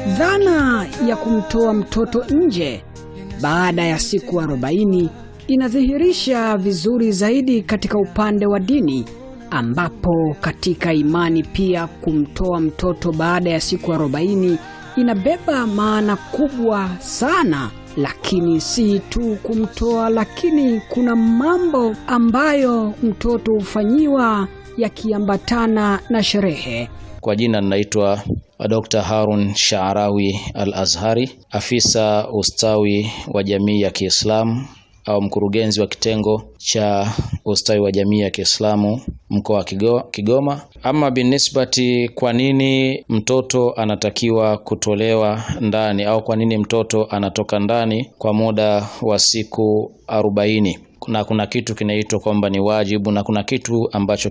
Dhana ya kumtoa mtoto nje baada ya siku arobaini inadhihirisha vizuri zaidi katika upande wa dini, ambapo katika imani pia kumtoa mtoto baada ya siku arobaini inabeba maana kubwa sana. Lakini si tu kumtoa, lakini kuna mambo ambayo mtoto hufanyiwa yakiambatana na sherehe. Kwa jina ninaitwa Dr. Harun Shaarawi Al-Azhari, afisa ustawi wa jamii ya Kiislamu au mkurugenzi wa kitengo cha ustawi wa jamii ya Kiislamu mkoa wa Kigoma. Ama binisbati, kwa nini mtoto anatakiwa kutolewa ndani au kwa nini mtoto anatoka ndani kwa muda wa siku arobaini? Na kuna kitu kinaitwa kwamba ni wajibu na kuna kitu ambacho